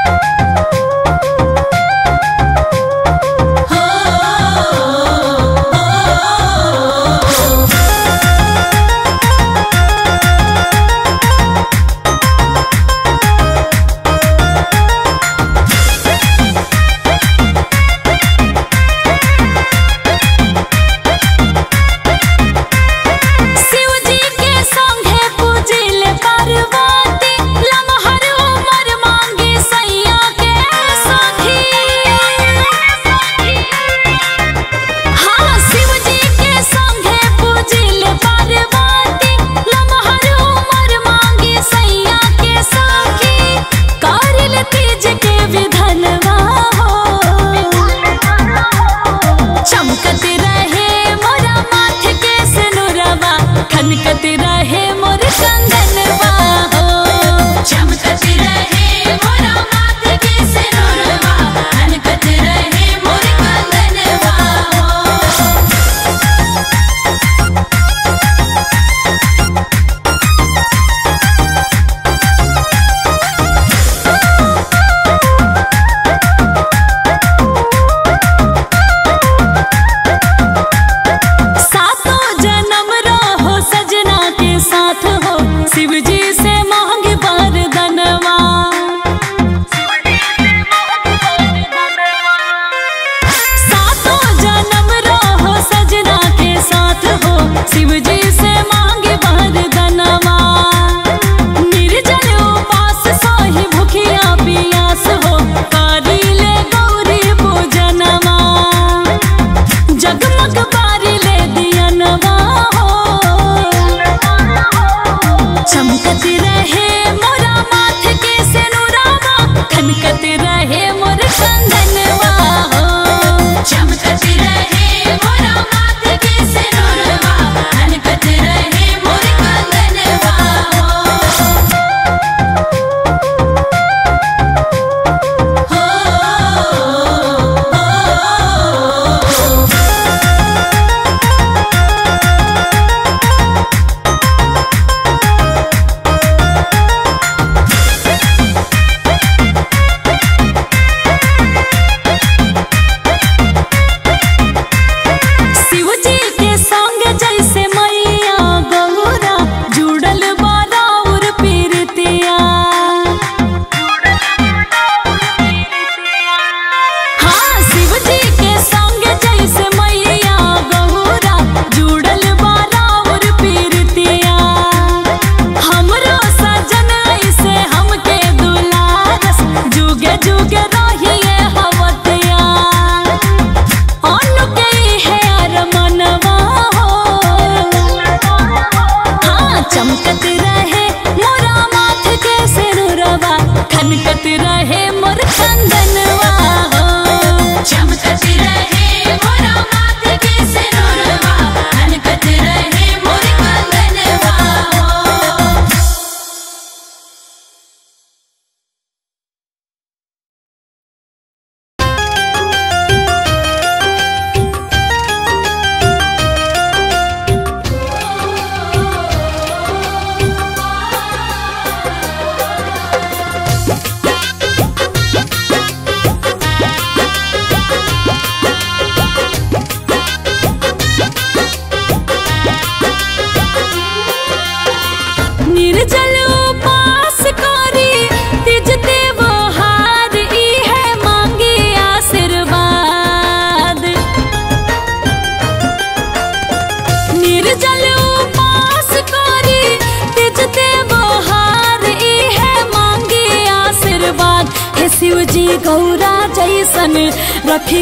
गौरा जैसन रखी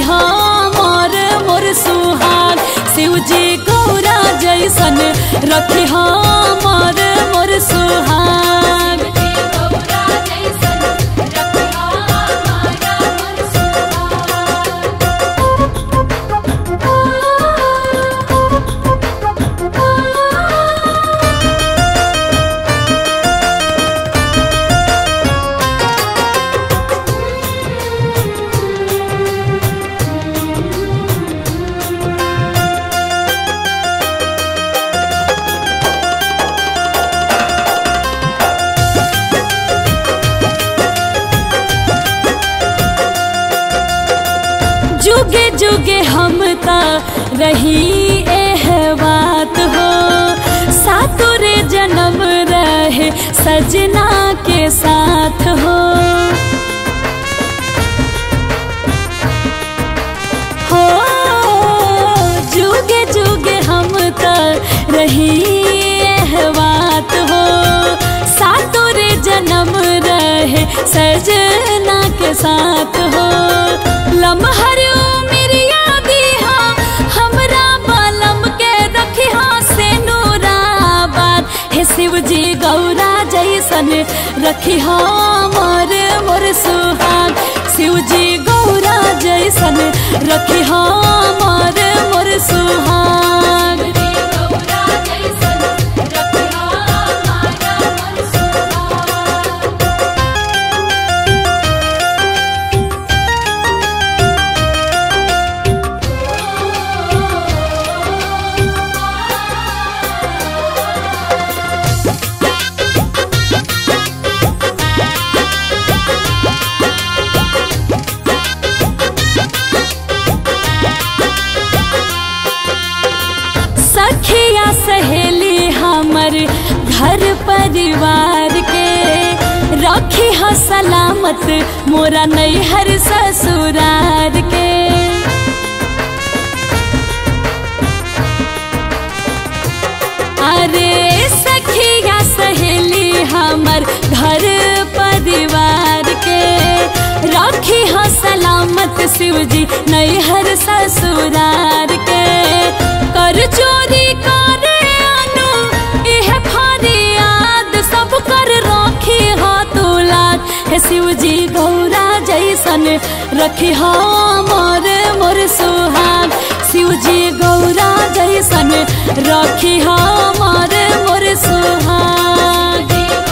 मोर मोर सुहाग शिव जी गौरा जैसन रखी मोर मोर सुहाग जुगे हम ता रही एह बात हो सातुरे जन्म रहे सजना के साथ हो हो जुगे जुगे हम ता रही एह बात हो सातुरे जन्म रहे सजना के साथ हो लम्हर मेरिया दिहा हमरा बालम के रखिहा से नूराबाद हे शिव जी गौरा जैसन रखिहा मोर मोर सुहाग शिव जी गौरा जैसन रखिहा मोर मोर सुहाग सखिया सहेली हमर घर परिवार के रखी ह सलामत मोरा नैहर ससुरार के अरे सखिया सहेली हमर घर परिवार के राखी ह सलामत शिव जी नैहर ससुरार के कर चोरी करे अनु इह फरियाद सब कर राखी ह तुलाक हे शिव जी गौरा जैसन रखी ह मोर मोर सुहाग शिव जी गौरा जैसन रखी ह मोर मोर सुहाग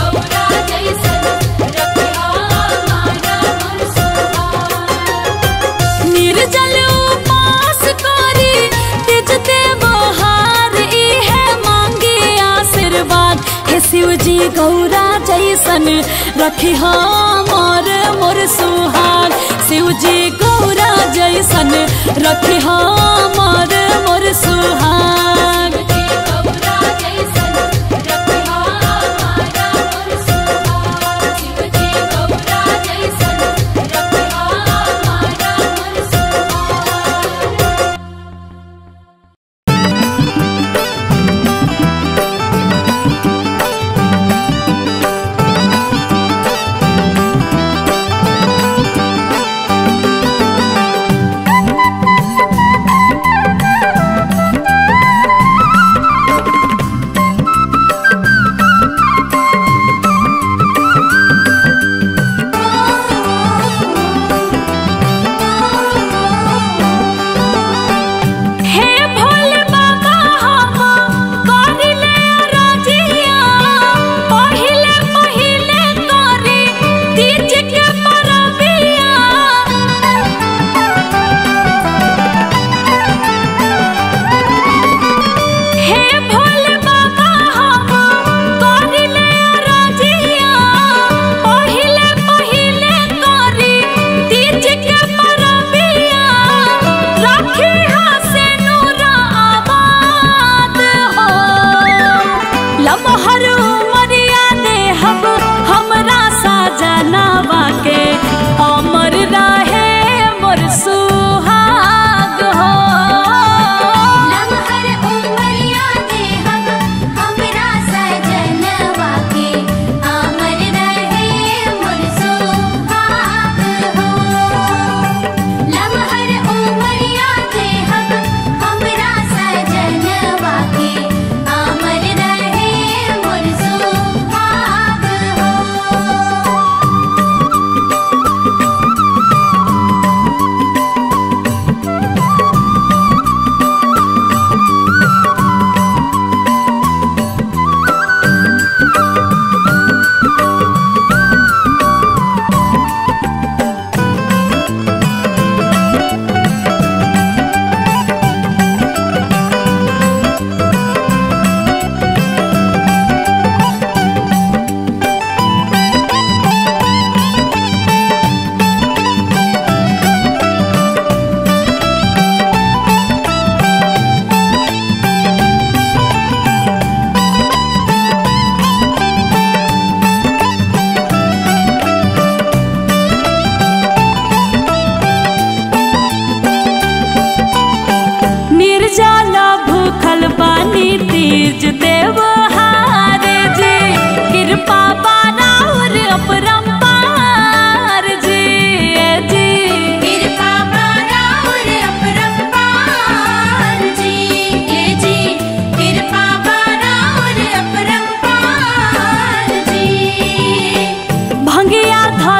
निर्जल उपास करी तिज देवहार इहे मांगे आशीर्वाद हे शिव जी गौरा जैसन रखी ह मोर मोर सुहाग शिव जी गौरा जैसन रखी ह मोर मोर सुहाग हे भोले बाबा हम करिले राजिया पहिले पहिले करी तीज के परबिया हे भोले बाबा हम करिले राजिया पहिले पहिले करी तीज के परबिया राखी हासे नूरा आबाद हो लमहर मरिया दे हम हमरा साजनावा के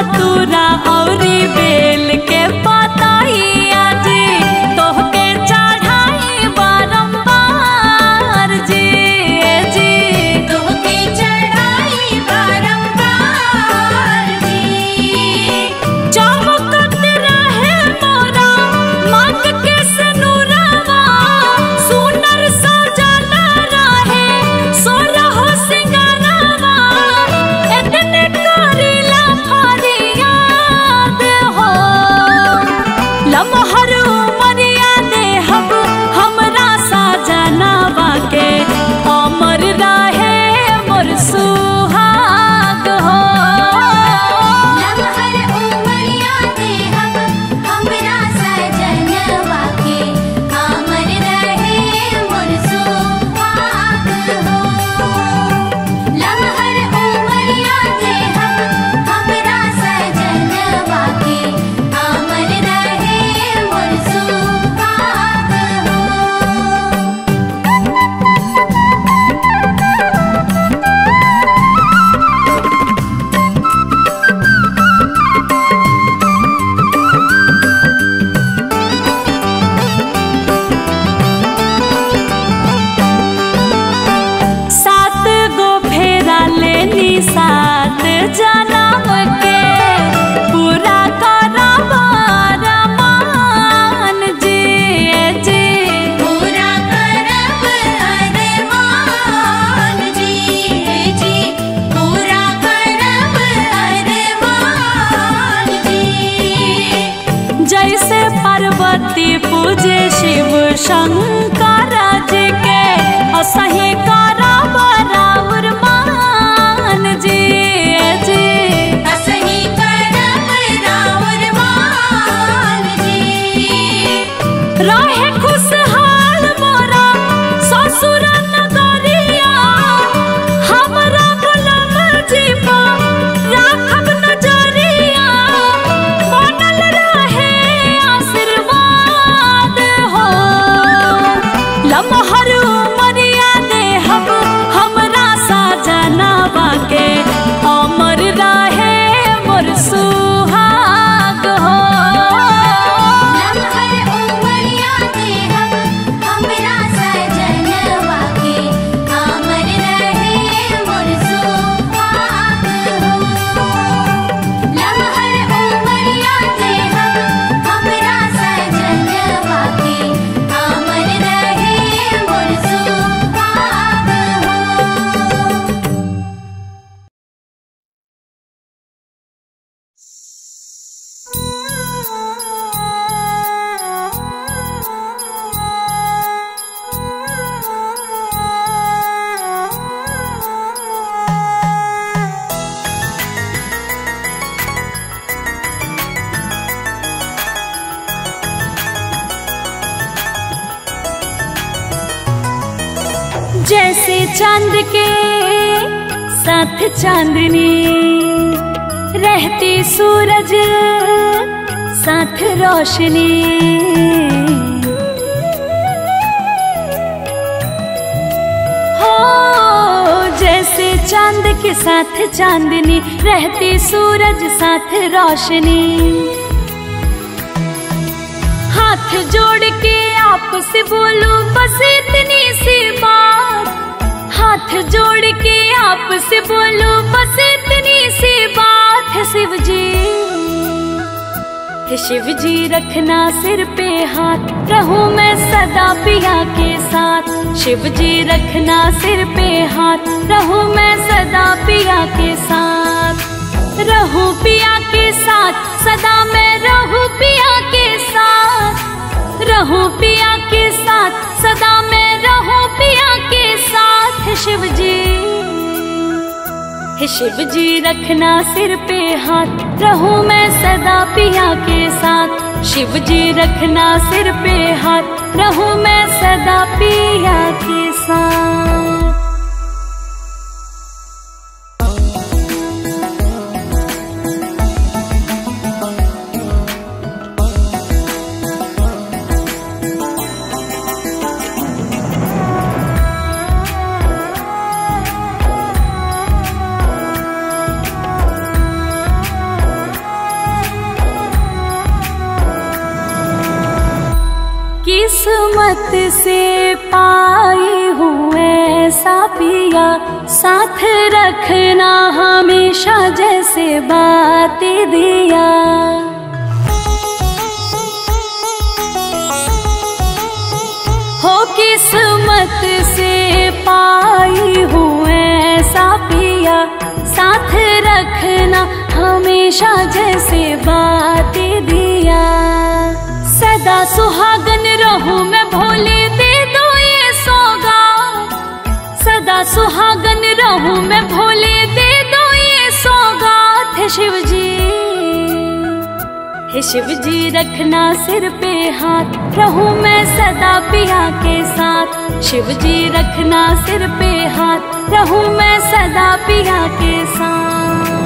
धतूरा औरी बेल के पतैया जी तोहके चढ़ाई बारंबार जी जी तोहके चढ़ाई बारंबार जी चमकत रहे मोरा मांग के सनुरवा सुनर सजल रहे सोरह सिंगारवा एतने करिला फरियाद हो लमहर उमरिया देहब हमरा साजनवा के अमर रहे मोर सुहाग हो लमहर उमरिया देहब हमरा सजनवा के अमर रहे मोर सुहाग हो लमहर उमरिया देहब हमरा सजनवा के अमर रहे मोर सुहाग हो सात गो फेरा लेनी सात जनम के पूरा करब रमान जी जी पूरा करब अरमान जी जी पूरा करब अरमान जी जैसे पार्वती पूजे शिव शंकर जी के असही करब राउर मान जी जी असही करब राउर मान जी रहे खुशहाल मोरा ससुर नगरिया हमरा गुलाम जीवा राखब नजरिया बनल रहे आशीर्वाद हो लमहर उमरिया देहब हमरा साजनवा के अमर रहे मोर सुहाग हो लमहर उमरिया देहब हमरा सजनवा के अमर रहे मोर सुहाग हो लमहर उमरिया देहब हमरा सजनवा के अमर रहे मोर सुहाग हो जैसे चांद के साथ चांदनी रहती सूरज साथ रोशनी हो जैसे चांद के साथ चांदनी रहती सूरज साथ रोशनी हाथ जोड़ के आपसे बोलो बस इतनी सी बात हाथ जोड़ के आपसे बोलो बस इतनी सी बात है शिव जी है शिव जी रखना सिर पे हाथ रहूं मैं सदा पिया के साथ शिव जी रखना सिर पे हाथ रहूं मैं सदा पिया के साथ रहूं पिया के साथ सदा मैं रहूं पिया के साथ रहूं पिया के साथ सदा मैं रहूं पिया के साथ है शिव जी हे शिव जी रखना सिर पे हाथ रहूं मैं सदा पिया के साथ शिव जी रखना सिर पे हाथ रहूं मैं सदा पिया के साथ किस्मत से पाई हूँ ऐसा पिया साथ रखना हमेशा जैसे बातें दिया हो किस्मत से पाई हूँ ऐसा पिया साथ रखना हमेशा जैसे बातें दिया सदा सुहागन रहूं मैं भोले दे दो ये सौगात सदा सुहागन रहूं मैं भोले दे दो ये सौगात है शिव जी हे शिव जी रखना सिर पे हाथ रहूं मैं सदा पिया के साथ शिव जी रखना सिर पे हाथ रहूं मैं सदा पिया के साथ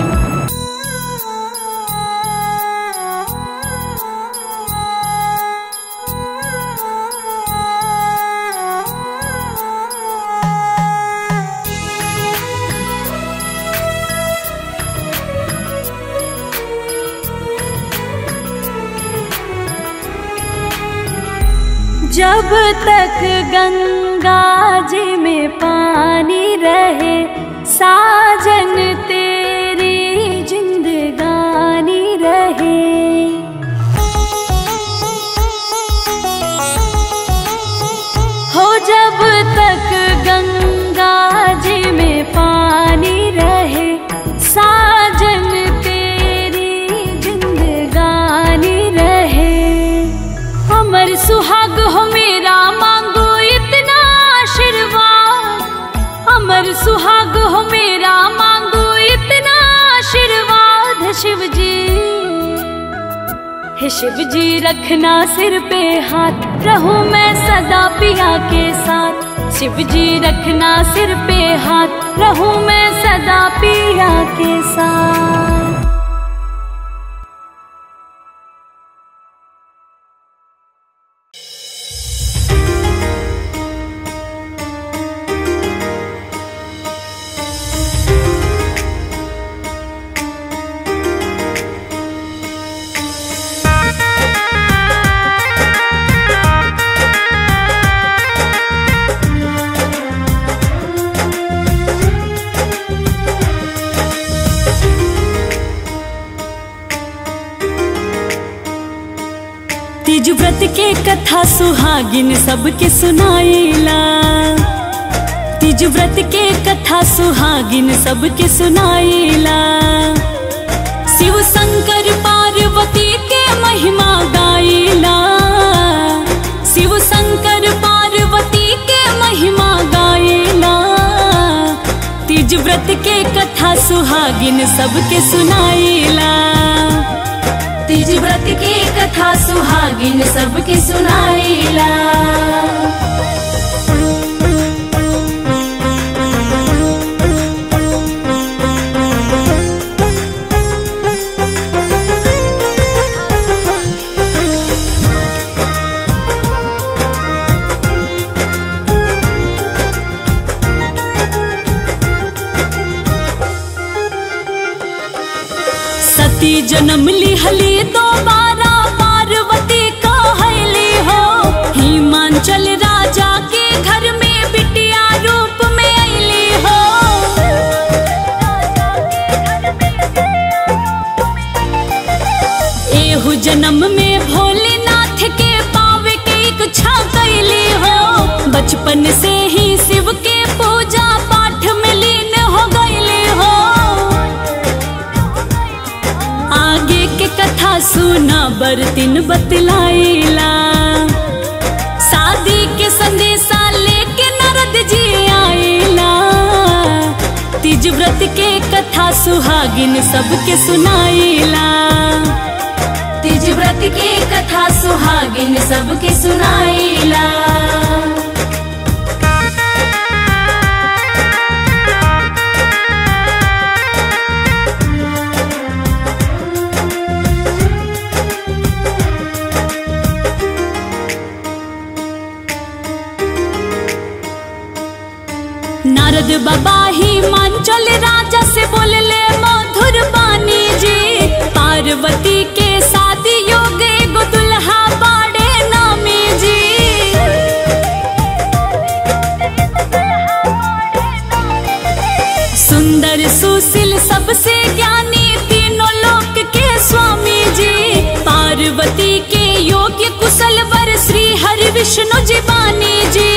जब तक गंगा जी में पानी रहे साजन तेरी जिंदगानी रहे हो जब तक गंगा जी में पानी रहे साजन तेरी जिंदगानी रहे अमर सुहाग हो मेरा मांगो इतना आशीर्वाद अमर सुहाग हो मेरा मांगो इतना आशीर्वाद है शिव जी हे शिव जी रखना सिर पे हाथ रहूं मैं सदा पिया के साथ शिव जी रखना सिर पे हाथ रहूं मैं सदा पिया के साथ तीज व्रत के कथा सुहागिन सबके सुनाइला तीज व्रत के कथा सुहागिन सबके सुनाइला शिव शंकर पार्वती के महिमा गाइला शिव शंकर पार्वती के महिमा गाइला तीज व्रत के कथा सुहागिन सबके सुनाइला तीज व्रत के कथा सुहागिन सबके सुनाइला सती जन्म लिहली दोबारा पार्वती कहली हो हिमांचल राजा के घर में बिटिया रूप में अली हो एहु जन्म में भोलेनाथ के पावे के इच्छा कैली हो बचपन से ही शिव के पूजा पाठ में लीन हो गईली हो आगे के कथा सुना बरतिन बतलाइला शादी के संदेशा लेके नारद जी आइला तीज व्रत के कथा सुहागिन सबके सुनाइला तीज व्रत के कथा सुहागिन सबके सुनाइला नारद बाबा ही मांचल राजा से बोलले मधुर बानी जी पार्वती के शादी योग एगो दुल्हा बाड़े नामी जी विष्णु जी बानी जी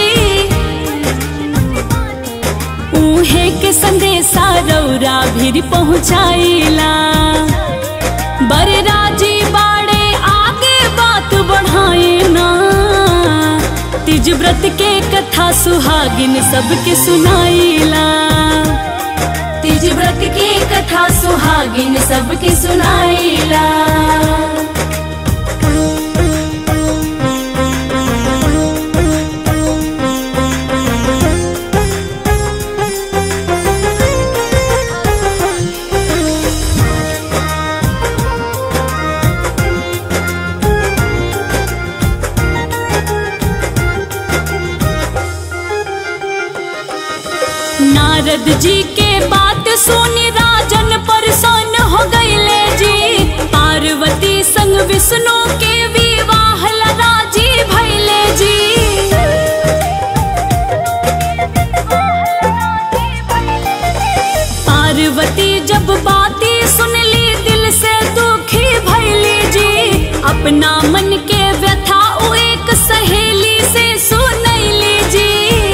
उहे के संदेशा रौरा भीर पहुँचाइला बड़े राजी बाड़े आगे बात बढ़ाए ना तिज व्रत के कथा सुहागिन सबके सुनाइला तिज व्रत के कथा सुहागिन सबके सुनाइला नारद जी के बात सुनी राजन परेशान हो गईले जी पार्वती संग विष्णु के विवाह ला राजी भइले जी पार्वती जब बाती सुनली दिल से दुखी भइली जी अपना मन के व्यथा उ एक सहेली से सुनैली जी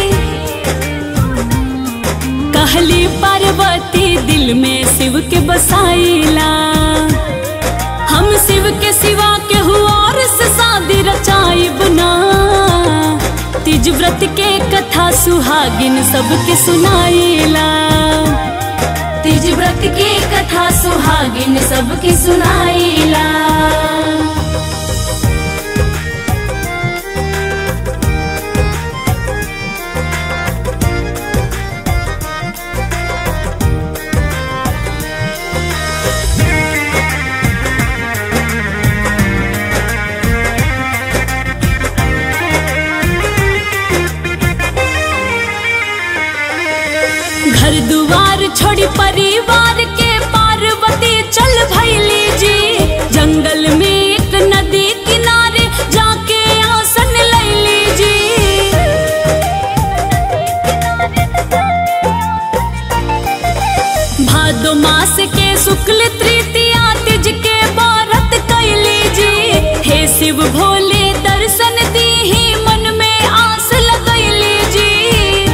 कहली पार्वती दिल में शिव के बसाइला हम शिव के सिवा के और से शादी रचाइब ना तिज व्रत के कथा सुहागिन सबके सुनाइला तिज व्रत के कथा सुहागिन सबके सुनाइला घर दुआर छोड़ी परिवार के पार्वती चल भैली जी जंगल में एक नदी किनारे जाके आसन लैली जी भादो मास के शुक्ल तृतीया तिज के व्रत कैली जी हे शिव भोले दर्शन दी मन में आस लगैली जी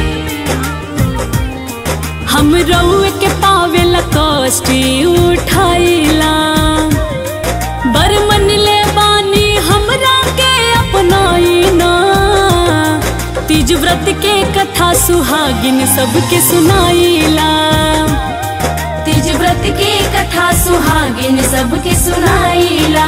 हम रउए के पावेला कष्ट उठाइला बर मन ले बानी हमरा के अपनाइना तीज व्रत के कथा सुहागिन सबके सुनाइला तीज व्रत के कथा सुहागिन सबके सुनाइला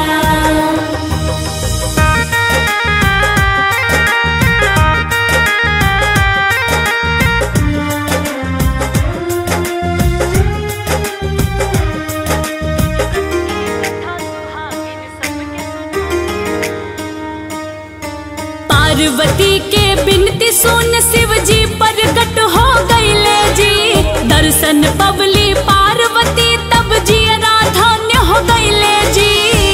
पार्वती के बिनती सुन शिव जी प्रकट हो गईले जी दर्शन पवली पार्वती तब जी धन्य हो गईले जी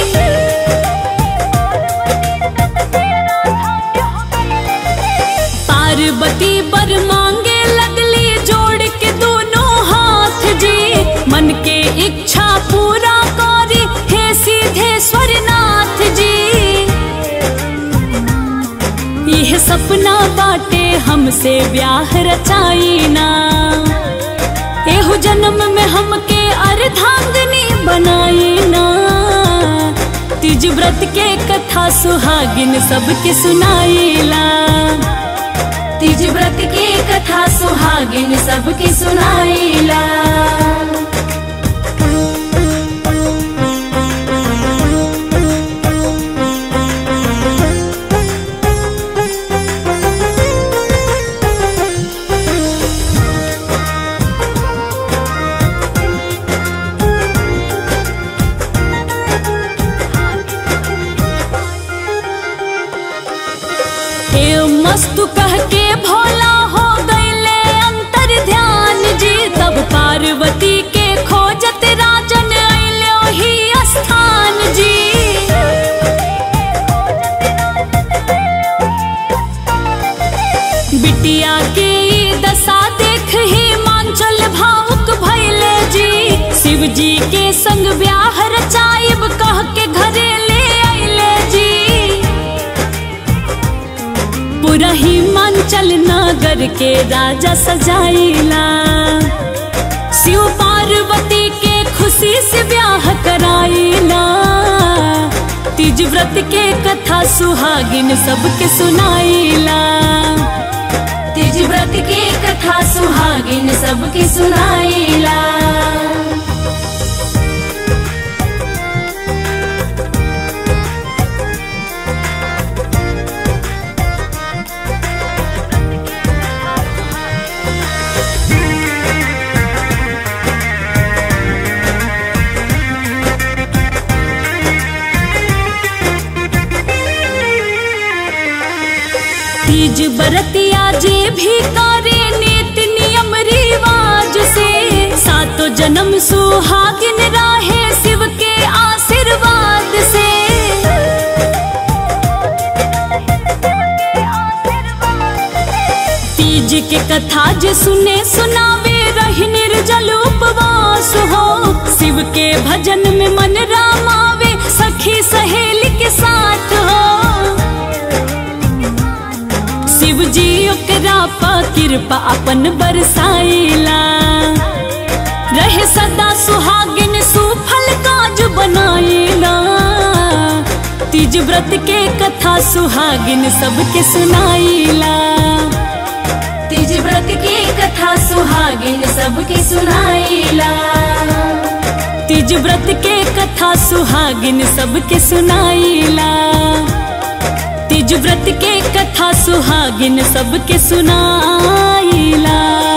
पार्वती बर मांगे लगली जोड़ के दोनों हाथ जी मन के इच्छा पूरा करी हे सीधेश्वर नाथ जी यह सपना बाटे हमसे ब्याह रचाइना एहु जन्म में हमके अर्धांगनी बनाइना तिज व्रत के कथा सुहागिन सबके सुनाइला तिज व्रत के कथा सुहागिन सबके सुनाइला हे मस्तु कह के भोला हो गईले अंतर ध्यान जी तब पार्वती के खोजत राजन अइले ही स्थान जी बिटिया के ई दशा देख ही मांचल भावुक भइले जी शिव जी के संग ब्याह रचाइब कह के घरे ले अइले जी वर के राजा सजाइला शिव पार्वती के खुशी से ब्याह कराइला तीज व्रत के कथा सुहागिन सबके सुनाइला तीज व्रत के कथा सुहागिन सबके सुनाइला तीज बरतिया जे भी करे नित नियम रिवाज से सातो जन्म सुहागिन राहे शिव के आशीर्वाद से तीज के कथा जे सुने सुनावे रही निर्जल उपवास हो शिव के भजन में मन रामावे सखी सहेली के साथ हो शिव जी ओकरा पा कृपा अपन बरसाइला रहे सदा सुहागिन सुफल काज बनाइला तीज व्रत के कथा सुहागिन सबके सुनाइला तीज व्रत के कथा सुहागिन सबके सुनाइला तीज व्रत के कथा सुहागिन सबके सुनाइला तीज व्रत के कथा सुहागिन सबके सुनाइला